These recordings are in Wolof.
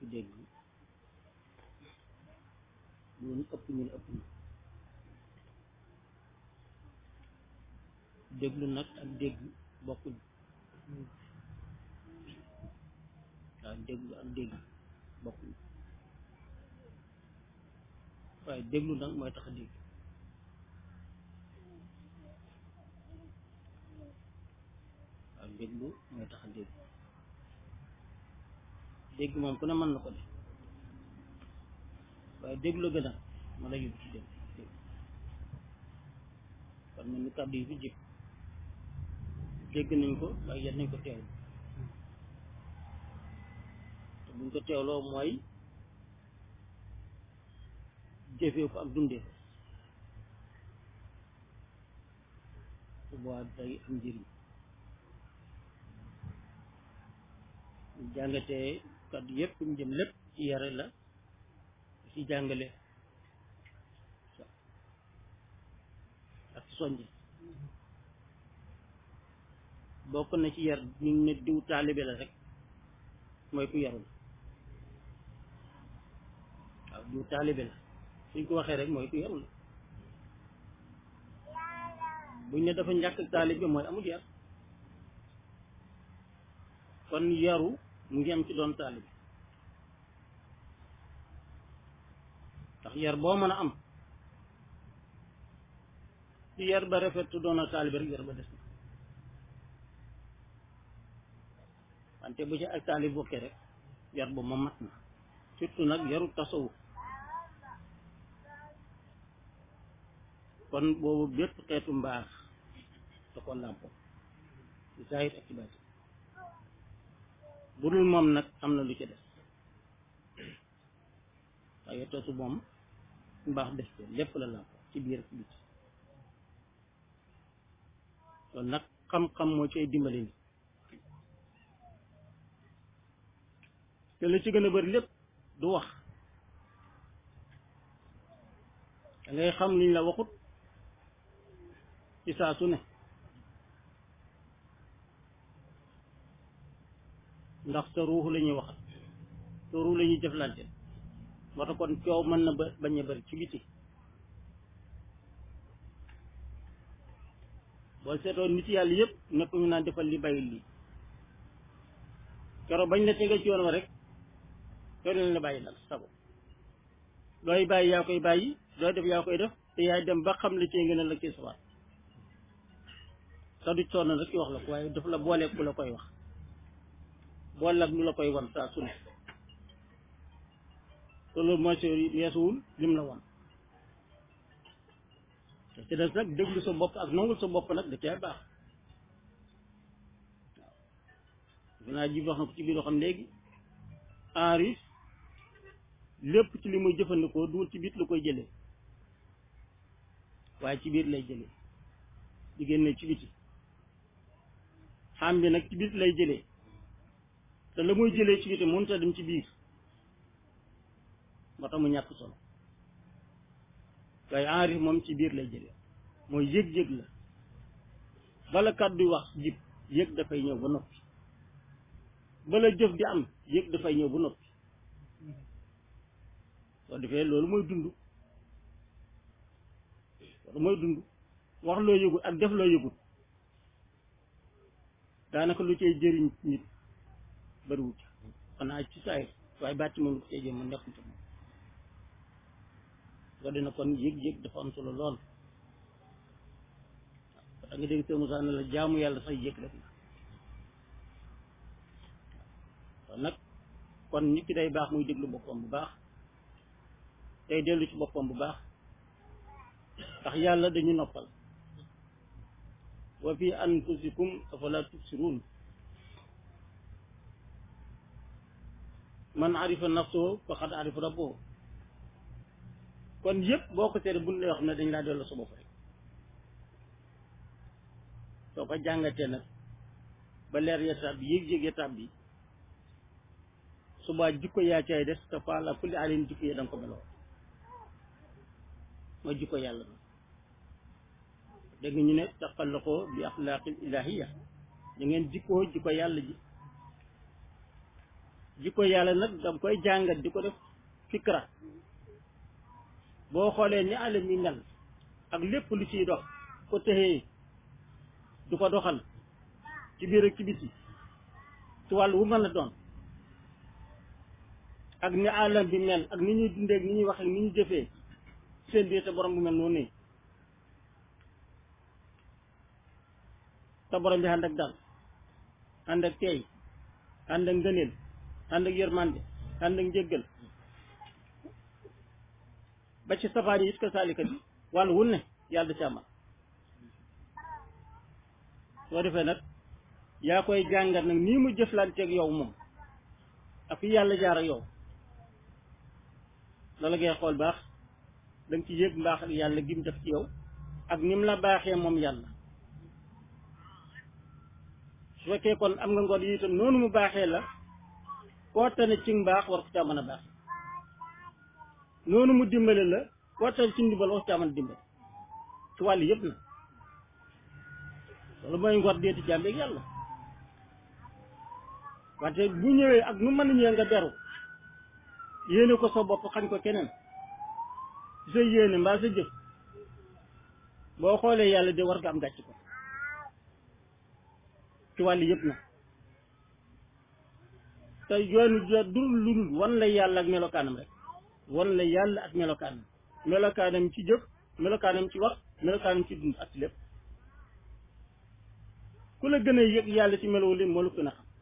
dégg loolu ëpp ñu ne ëpp na déglu nag ak dégg bokkuñ waaw déglu ak dégg bokkuñ waaye déglu nag mooy tax a dégg waaw déglu mooy tax a dégg dégg moom ku ne mën na ko def waaye déglu gën a ma la yóbbu ci dégg dégg kon mel ni kàddu yi fi jëkk dégg nañ ko waaye yet nañ ko teewlu te buñ ko teewloo mooy jëfee ko ak dundee ko su boobaa day am njëriñ ñu jàngatee kàddu yëpp ñu jëm lépp ci yare la ci jàngale ak ci soñje bokk na ci yar ñu ne diw taalibe la rek mooy ku yarul waaw diw taalibe la suñ ko waxee rek mooy ku yarul buñ ne dafa ñàkk taalibe mooy amul yar kon yaru mu ngi am ci doon taalibe ndax yar boo mën a am ci yar ba rafet te doon a taalibe rek yar ba des na wante bu ci ak taalib bokkee rek yar ba ma mat na surtout nag yaru tasawuf kon boobu bépp xeetu mbaax da ko làmpo ci saahir ak ci baati bu dul moom nag am na lu ci des waaye tasu moom mbaax des ko lépp la làmpo ci biir ak biti kon nag xam-xam moo ci ay dimbali ni te la ci gën a bëri lépp du wax da ngay xam liñ la waxut ci saa su ne ndax sa ruux la ñuy waxat sa ruux la ñuy jëflante moo tax kon coow mën na ba bañ a bëri ci biti boo seetoo nit yàlla yëpp nekk ñu naan defal li bàyyi lii keroog bañ la tege ci yoon wa rek soo leen la bàyyi nag sago looy bàyyi yaa koy bàyyi looy def yaa koy def te yaay dem ba xam la cee ngeen a la ci sawaat sa du sonn rek ci wax la ko waaye daf la booleeg ku la koy wax boole ak lu la koy wan saa su ne te loolu mooy sori weesuwul lim la wan te ci des nag déglu sa bopp ak nangul sa bopp nag da cee baax waaw dinaa ji wax na ko ci biir loo xam léegi enris lépp ci li muy jëfandikoo duul ci biir la koy jëlee waaye ci biir lay jëlee di génne ci biti xam bi nag ci biir lay jëlee te la muy jëlee ci biti mënut a dem ci biir moo tax mu ñàkk solo waaye enris moom ci biir lay jëlee mooy yëg-yëg la bala kàddu wax jib yëg dafay ñëw ba noppi bala jëf di am yëg dafay ñëw ba noppi soo defee loolu mooy dund loolu mooy dund wax loo yëgut ak def loo yëgut daanaka lu cay jëriñ nit bariwut xanaa ci saay waaye bàtti moom lu ko cay jëm mu nekkul ci moom soo dina kon yëg-yëg dafa am solo lool da nga dégg Sëñ Musaa ne la jaamu yàlla sax yëg rek la kon nag kon nit ki day baax muy déglu boppam bu baax tey dellu ci boppam bu baax ndax yàlla dañu noppal wa fi anfusikum afala tubsirun man arifa nafsoo faqad arifa rabbo kon yëpp boo ko seetee buñ lay wax ne dañ laa delloo sa bopp rek soo ko jàngatee nag ba leer ya tab bi yëg-yëg ya tab bi subaa jikko yaa cay des te faala kulli alin jikko ya danga ko meloo mooy jikko yàlla na dégg ñu ne taqallaqoo bi axlaaqil ilahiya da ngeen jikkoo jikko yàlla ji jikko yàlla nag dam koy jàngat di ko def fikra boo xoolee ni àll mi mel ak lépp lu ciy dox ko texee du ko doxal ci biir ak ci biti ci wàllu wu mën a doon ak ni àllam bi mel ak ni ñuy dundee ak ni ñuy waxee ni ñuy jëfee seen biir te borom bu mel noonu nii te borom bi ànd ak dal ànd ak teey ànd ak ngëneel ànd ak yërmande ànd ak njéggal ba ci safaan yi it ko saalika bi wàllu wun ne yàlla da ci amal soo defee nag yaa koy jàngat nag nii mu jëflanteeg yow moom ak fi yàlla jaar ak yow loola ngay xool baax da nga ci yëg mbaax ak yàlla gim def ci yow ak ni mu la baaxee moom yàlla su fekkee kon am nga ngoon yi itam noonu mu baaxee la koo tane ci mbaax war ko caa mën a baax noonu mu dimbale la koo tane ci ndimbal war ko caa mën a dimbale ci wàll yëpp na loolu mooy ngor deeti jàmbeeg yàlla wante bu ñëwee ak nu mën a ñëwee nga beru yéene ko sa bopp xañ ko keneen sa yéene mbaa sa jëf boo xoolee yàlla de war nga am gàcc ko ci wàll yëpp na te yoonu jo dul lu dul wan la yàlla ak melokaanam rek wan la yàlla ak melokaanam melokaanam ci jëf melokaanam ci wax melokaanam ci dund ak ci lépp ku la gën a yëg yàlla ci melow li moo la gën a xam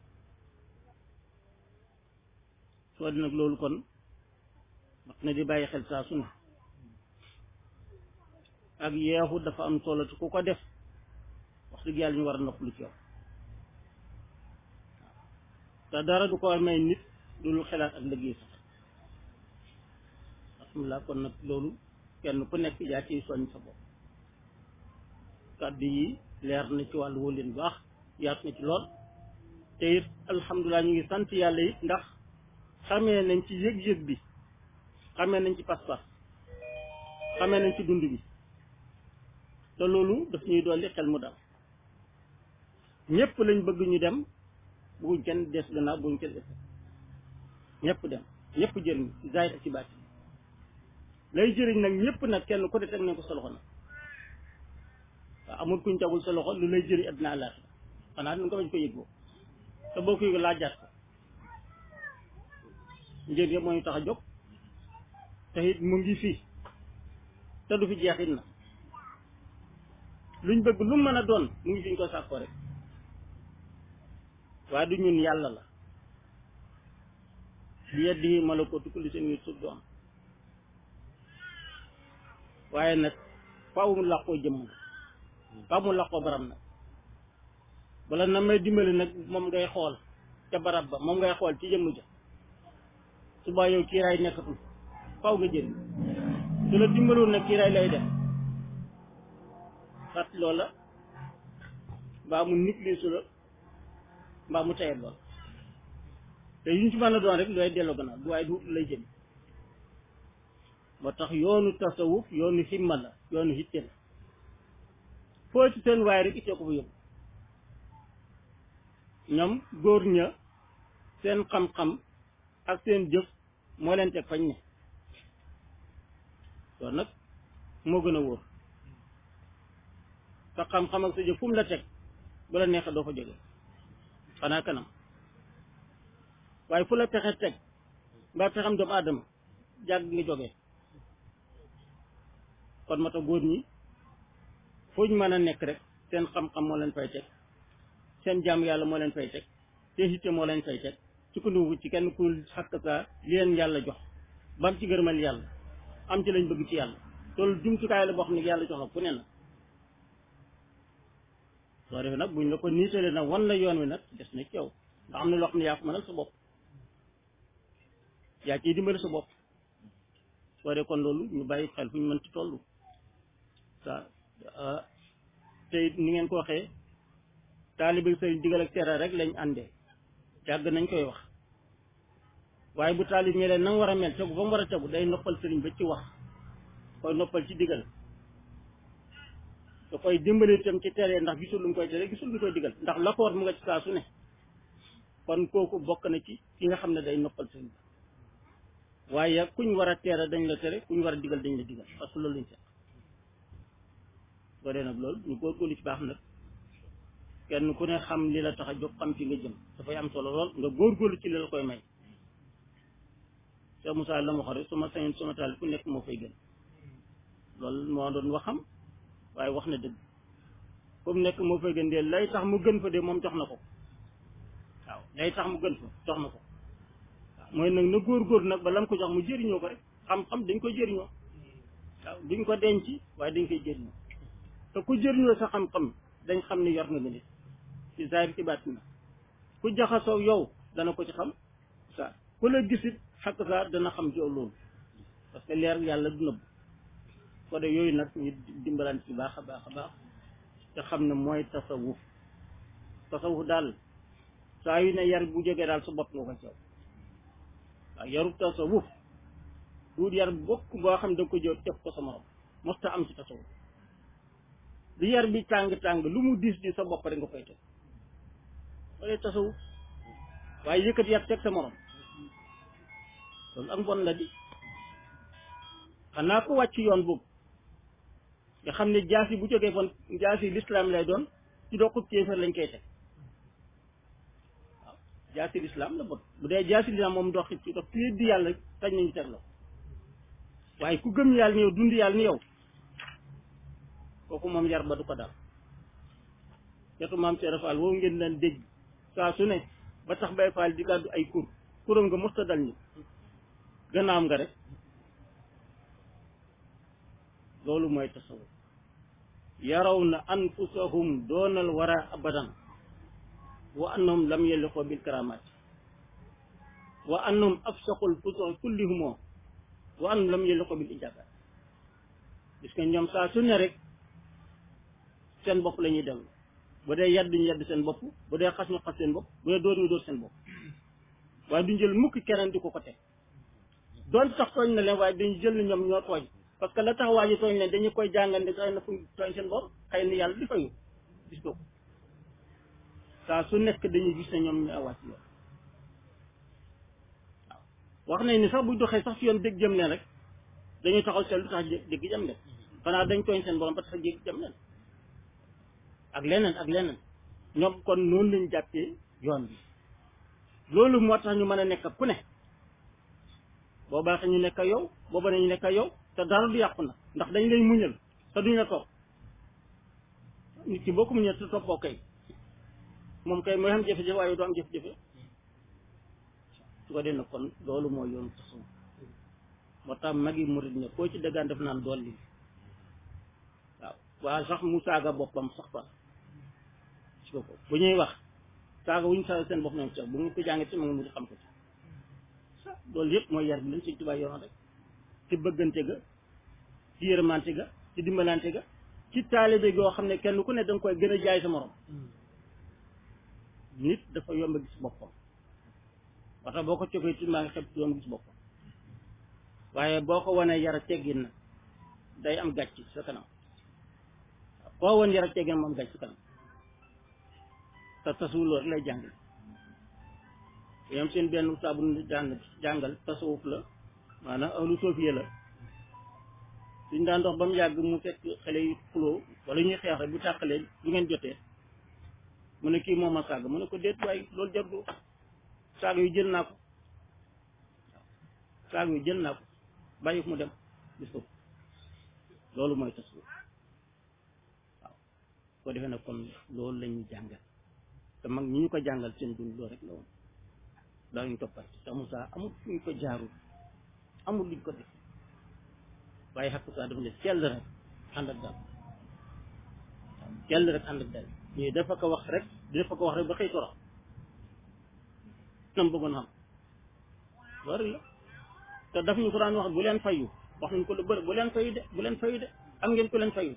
soo di nag loolu kon wax na di bàyyi xel saa su ne ak yeexu dafa am solo te ku ko def wax dëgg yàlla ñu war a noppalu ci yow te dara du ko may nit du lu xelaat ak liggéey sax alhamdulilah kon nag loolu kenn ku nekk yaa ciy soññ sa bopp kàddu yi leer na ci wàllu wóoleen baax yaatu na ci lool te it alhamdulilah ñu ngi sant yàlla it ndax xamee nañ ci yëg-yëg bi xamee nañ ci pas-pas xamee nañ ci dund bi te loolu daf ñuy dolli xel mu dal ñëpp lañ bëgg ñu dem buñ kenn des gannaaw buñ kenn des ñëpp dem ñëpp jëriñ ci zaahir ak ci baati lay jëriñ nag ñëpp nag kenn ku de teg nañ ko sa loxo nag waaw amul kuñ tegul sa loxo lu lay jëriñ àddina àllaaxira xanaa nu nga bañ ko yëgoo te boo ko yëgoo laajaat ko njëriñ yëpp moo ñu tax a jóg te it mu ngi fii te du fi jeexit na luñ bëgg lu mën a doon mu ngi fi ñu ko sàkkoo rek waaye du ñun yàlla la bi yeddi malakuutu kulli shay'in suuf du am waaye nag faaw mu làqoo jëmm faaw mu làqoo barab nag bala na may dimbali nag moom ngay xool ca barab ba moom ngay xool ci jëmm ja suba yow kiiraay nekkatul faaw nga jël su la dimbaloon nag kiiraay lay def fat loola mbaa mu nit li su la mbaa mu tayet lool te yuñ ci mën a doon rek looy delloo gannaaw du waaye du lay jëm moo tax yoonu tasawuf yoonu himma la yoonu hitte la foo ci seen waaye rek ittee ko fa yóbbu ñoom góor ña seen xam-xam ak seen jëf moo leen teg fañ ne loolu nag moo gën a wóor sa xam-xam ak sa jëf fu mu la teg bu la neexee doo fa jóge xanaa kanam waaye fu la pexe teg mbaa pexam doomu aadama jàgg nga jógee kon moo tax góor ñi foo ñu mën a nekk rek seen xam-xam moo leen fay teg seen jaam yàlla moo leen fay teg seen hitte moo leen fay teg sukkandiku ci kenn ku xakk saa li leen yàlla jox bam ci gërëmal yàlla am ci lañ bëgg ci yàlla loolu jumtukaay la boo xam ne yàlla jox la ku ne na soo defee nag buñ la ko niitalee nag wan la yoon wi nag des na ci yow nga xam ne loo xam ne yaa ko mënal sa bopp yaa ciy dimbali sa bopp soo dee kon loolu ñu bàyyi xel fu ñu mën ci toll sa te ni ngeen ko waxee taalibe sëriñ digal ak tere rek lañ àndee yàgg nañ koy wax waaye bu taalib ñe leen na nga war a mel tegu ba mu war a tegu day noppal sëriñ ba ci wax koy noppal ci digal da koy dimbali itam ci tere ndax gisul lu mu koy tere gisul lu koy digal ndax la ko war mu nga ci saa su ne kon kooku bokk na ci ki nga xam ne day noppal sëriñ ba waaye kuñ war a teere dañ la tere kuñ war a digal dañ la digal parce que loolu lañ seq boo dee nag loolu ñu góorgóorlu ci baax nag kenn ku ne xam li la tax a jóg xam fi nga jëm dafay am solo lool nga góorgóorlu ci li la koy may Cheikh Moussa la ma wax rek su ma sañoon sama taal ku nekk moo fay gën loolu moo doon waxam waaye wax na dëgg comme nekk moo fay gën de lay tax mu gën fa de moom jox na ko waaw lay tax mu gën fa jox na ko waaw mooy nag na góor-góor nag ba lam ko jox mu jëriñoo ko rek xam-xam dañ koy jëriñoo waaw duñ ko denc waaye dañ koy jëriñoo te ku jëriñoo sa xam-xam dañ xam ni yor nga nga nit ci zaahir ci baatin na ku jaxasoo yow dana ko ci xam sa ku la gisit xakk sa dana xam ci yow loolu parce que leer yàlla du nëbb ko de yooyu nag ñu dimbalante ci baax a baax a baax te xam ne mooy tasawuf tasawuf daal saa yu ne yar bu jógee daal sa bopp nga ko caw waaw yarub tasawuf duut yar bokk boo xam da nga ko jël teg ko sa morom mosta am ci tasawuf lu yar bi tàng-tàng lu mu diis di sa bopp rek nga koy teg wala tasawuf waaye yëkkat yar teg sa morom loolu ak mbon la di xanaa ko wàcc yoon boobu nga xam ne jaasi bu jógee fon jaasi lislaam lay doon ci doxub kéefër lañ koy teg waaw jaasi lislaam la bon bu dee jaasi lislaam moom dox ci dox ku di yàlla tañ nañu teg la waaye ku gëm yàlla ni yow dund yàlla ni yow kooku moom yar ba du ko dal yetu maam Seera Fall woo ngeen daan dégg saa su ne ba tax bay Fall di gàddu ay kur kuram nga musta dal ni gannaam nga rek loolu mooy tasawuf yaraw na anfusahum doonal wara abadan wa annahum lam yaliqoo bil karamat wa annahum afsaqul fusuq kullihumoo wa annahum lam yaliqoo bil ijabat gis nga ñoom saa su ne rek seen bopp la ñuy dem bu dee yedd ñu yedd seen bopp bu dee xas ñu xas seen bopp bu dee dóor ñu dóor seen bopp waaye duñ jël mukk keneen di ko ko teg doon sax tooñ na leen waaye dañu jël ni ñoom ñoo tooñ parce que la tax waa ji tooñ leen dañu koy jàngal ne xëy na fu tooñ seen bopp xëy na yàlla di fayu gis ko saa su nekk dañuy gis ne ñoom ñu awaat yoon waaw wax nañ ni sax bu doxee sax fi yoon dégg jëm leen rek dañuy taxaw seen lu tax dégg jëm leen xanaa dañ tooñ seen borom ba tax dégg jëm leen ak leneen ak leneen ñoom kon noonu lañ jàppee yoon bi loolu moo tax ñu mën a nekk ku ne boo baaxee ñu nekk yow boo ba ñu nekk yow te dara du yàqu na ndax dañ lay muñal te duñ la topp nit ki boo ko muñal te toppoo kay moom kay mooy xam jafe-jafe waaye doo am jafe-jafe su ko dee nag kon loolu mooy yoonu tasawuf moo tax magi murid ne koo ci dëggaan def naan dolli waaw waaye sax mu saaga boppam sax fa si ko bu ñuy wax saaga wuñ saaga seen bopp ñoom sax bu ñu ko jàngee ci ma nga mu di xam ko ci loolu yëpp mooy yar bi lañ Sëñ Tuubaa yoon rek ci bëggante ga ci yërmante ga ci dimbalante ga ci taalibe goo xam ne kenn ku ne danga koy gën a jaay sa morom nit dafa yomb a gis boppam waxta boo ko cokee ci maa ngi xeb doom gis boppam waaye boo ko wanee yar a teggin na day am gàcc sa kanam koo wan yar a teggin moom gàcc sa kanam te tasawuf loolu rek lay jàngale yam seen benn saabu jàng jàngal tasawuf la maanaam ahlu sofiya la suñ daan dox ba mu yàgg mu fekk xale yi xuloo wala ñuy xeex rek bu tàqalee du ngeen jotee mu ne kii moom ma saaga mu ne ko déet waaye loolu jarul saaga yu jël naa ko saaga yu jël naa ko bàyyi mu dem gis ko loolu mooy tasawuf waaw ko defee nag kon loolu la ñuy jàngal te mag ñi ñu ko jàngal seen dund loolu rek la woon daañu toppat te Moussa amul fu ñu ko jaarul amul luñ ko def waaye xakk saa dafa ne sell rek ànd ak dal waaw sell rek ànd ak dal ñii dafa ko wax rek dafa ko wax rek ba xëy torox nam bëggoon xam loolu la te daf ñu ko daan wax bu leen fayu wax nañ ko lu bëri bu leen fayu de bu leen fayu de am ngeen ko leen fayu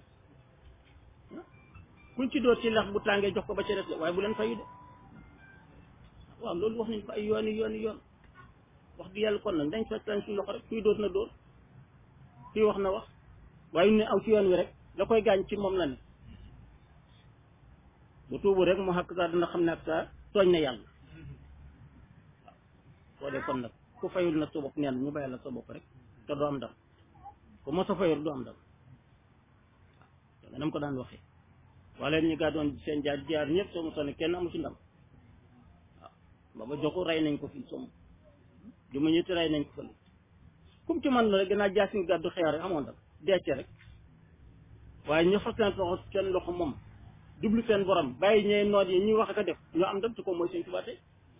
kuñ ci doot ci lex bu tàngee jox ko ba ci des de waaye bu leen fayu de waaw loolu wax nañ ko ay yooni yooni yoon wax di yàlla kon nag dañ fekk lañ suñu loxo rek kuy doot na dóor kuy wax na wax waaye ñu ne aw ci yoon wi rek la koy gaañ ci moom la ne bu tuubu rek mu xàkk saa dina xam ne ak saa tooñ na yàlla waaw soo dee kon nag ku fayul nag sa bopp neen ñu bàyyi la sa bopp rek te doo am ndam ku mos a fayul doo am ndam waaw nga nam ko daan waxee wala ñu gaa doon seen jaar jaar ñëpp soo mosoon ne kenn amu ci ndam waaw baba joxu rey nañ ko fii somm ju ma ñetti rey nañ ko fële kum ci man la rek gannaaw jaasi nga gàddu xeer rek amoon ndam deece rek waaye ñu fas seen loxo seen loxo moom jublu seen borom bàyyi ñee noot yi ñuy wax ak a def ñoo am ndam te ko mooy seen tubaate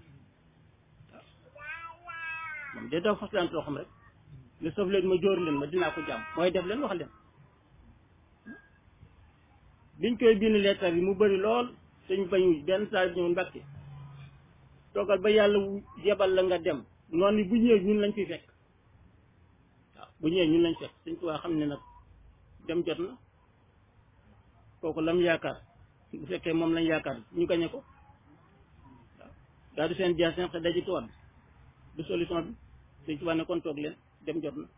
waaw moom day daw fas leen loxoom rek li sëf leen ma jóor leen ma dinaa ko jàmm mooy def leen wax leen biñ koy bind leetar yi mu bëri lool suñ bañu benn saa ñëw mbàkke toogal ba yàlla yebal la nga dem noonu bu ñëwee ñun lañ fiy fekk waaw bu ñëwee ñun lañ fekk suñ tubaab xam ne nag dem jot na kooku lam yaakaar bu fekkee moom lañ yaakaar ñu gañe ko waaw daa du seen jaas seen xe daji tuwaat du solution bi suñ tubaab ne kon toog leen dem jot na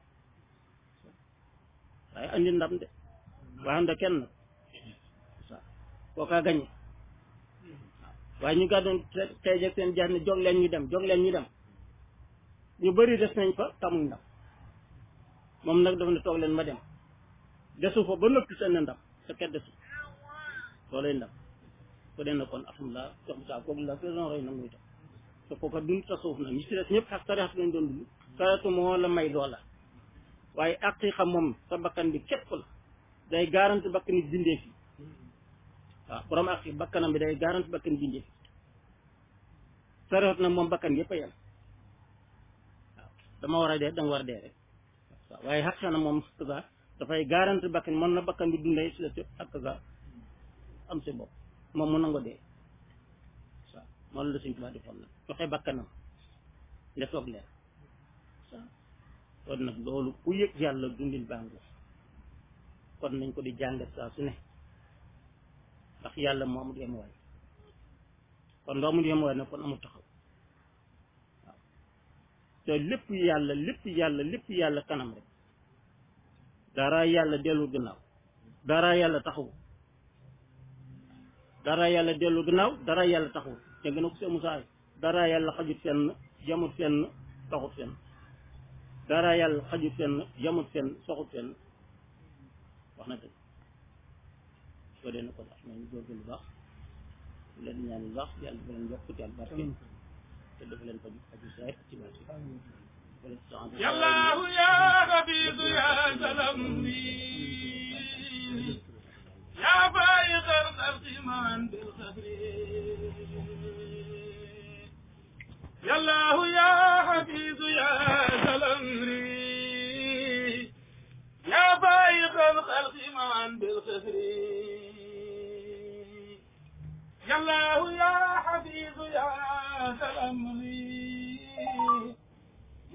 waaye andi ndam de waaye anda kenn nag waaw kookaa gañe waaye ñu gàddoon tey jeg seen jaar ne jog leen ñu dem jog leen ñu dem ñu bëri des nañ fa tamuñ ndam moom nag dafa ne toog leen ma dem desu fa ba noppi seen ndam sa ket desu loolay ndam ko dee na kon alhamdulilah jox bi saa kooku la saison roy nag muy def te kooka dund tasawuf na ñi ci des ñëpp ak sariyat lañ doon dund sariyatu moo la may loola waaye aqiqa moom sa bakkan bi képp la day garanti bakkan nit bindee fi waaw borom aqi bakkanam bi day garanti bakkan bindee fi sariyat nag moom bakkan yëpp a yem waaw dama war a dee danga war a dee rek waaw waaye xaq na moom kaza dafay garanti bakkan mën na bakkan bi dundee si la si ak kaza am si bopp moom mu nango dee waaw moom la suñ tubaab defoon nag joxe bakkanam nga toog leen waaw kon nag loolu ku yëg yàlla dundin bàngu kon nañ ko di jàngat saa su ne ndax yàlla moo amul yemuwaay kon loo amul yemuwaay nag kon amul taxaw waaw te lépp yàlla lépp yàlla lépp yàlla kanam rek dara yàlla dellu gannaaw dara yàlla taxaw dara yàlla dellu gannaaw dara yàlla taxaw te gën a ko see musaay dara yàlla xajut fenn jamut fenn taxut fenn dara yàlla xajut fenn jamut fenn soxut fenn wax na dëgg soo dee na ko dax nañu góorgóorlu bu baax leen ñaan bu baax yàlla dafa leen yokk ci al barke te dafa leen faju faju saay ak ci barke yàllaahu yaa xabiisu yaa salam yaa bàyyi xar xar simaan bil xabri yàllaahu yaa xabiisu yaa salam yaa bàyyi xar xar simaan bil xabri yàllaahu yaa xabiisu yaa salam